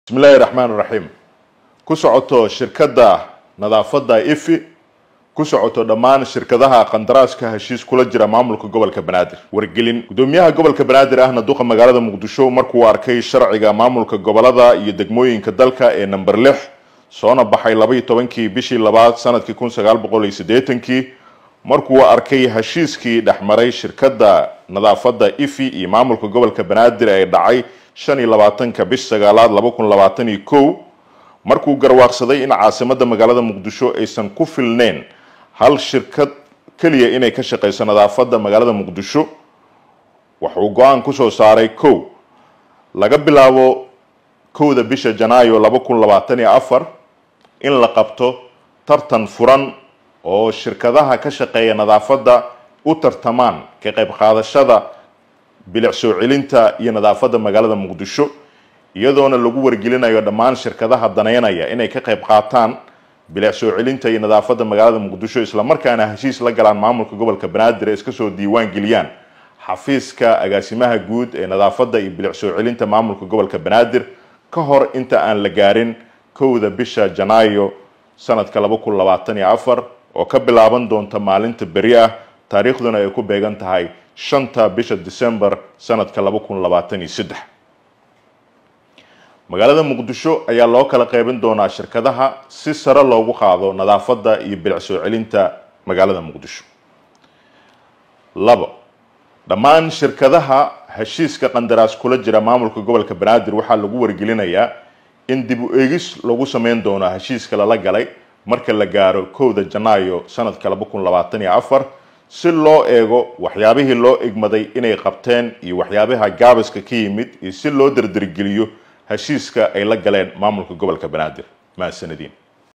bismillahi raxmaan raxiim ku socoto shirkadda nadaafadda ifi ku socoto dhammaan shirkadaha qandaraaska heshiis kula jira maamulka gobolka banaadir wargelin gudoomiyaha gobolka banaadir ahna duqa magaalada muqdisho markuu arkay sharciga maamulka gobolada iyo degmooyinka dalka ee number lix soona baxay labaiyo tobankii bishii labaad sanadkii kun sagaal boqol iyo siddeetankii markuu arkay heshiiskii dhexmaray shirkadda nadaafadda ifi iyo maamulka gobolka banaadir ee dhacay shan iyo labaatanka bish sagaalaad laba kun labaatan iyo kow markuu garwaaqsaday in caasimadda magaalada muqdisho aysan ku filneyn hal shirkad keliya inay ka shaqeyso nadaafadda magaalada muqdisho wuxuu go-aan kusoo saaray kow laga bilaabo kowda bisha janaayo laba kun labaatan iyo afar in la qabto tartan furan oo shirkadaha ka shaqeeya nadaafadda u tartamaan ka qayb qaadashada bilic soo celinta iyo nadaafadda magaalada muqdisho iyadoona lagu wargelinayo dhammaan shirkadaha daneynaya inay ka qayb qaataan bilic soo celinta iyo nadaafadda magaalada muqdisho islamarkaana heshiis la galaan maamulka gobolka banaadir ee iska soo diiwaan geliyaan xafiiska agaasimaha guud ee nadaafadda iyo bilic soo celinta maamulka gobolka banaadir ka hor inta aan la gaarin kowda bisha janaayo sanadka laba kun labaatan iyo afar oo ka bilaaban doonta maalinta beri ah taariikhduna ay ku beegan tahay shanta bisha december sanadka laba kun labaatan iyo saddex magaalada muqdisho ayaa loo kala qeybin doonaa shirkadaha si sare loogu qaado nadaafadda iyo bilic soo celinta magaalada muqdisho labo dhammaan shirkadaha heshiiska qandaraas kula jira maamulka gobolka banaadir waxaa lagu wargelinayaa in dib u eegis lagu sameyn doono heshiiska lala galay marka la gaaro kowda janaayo sanadka laba kun labaatan iyo afar si loo eego waxyaabihii loo egmaday inay qabteen iyo waxyaabaha gaabiska ka yimid iyo si loo dardargeliyo heshiiska ay la galeen maamulka gobolka banaadir mahadsanadiin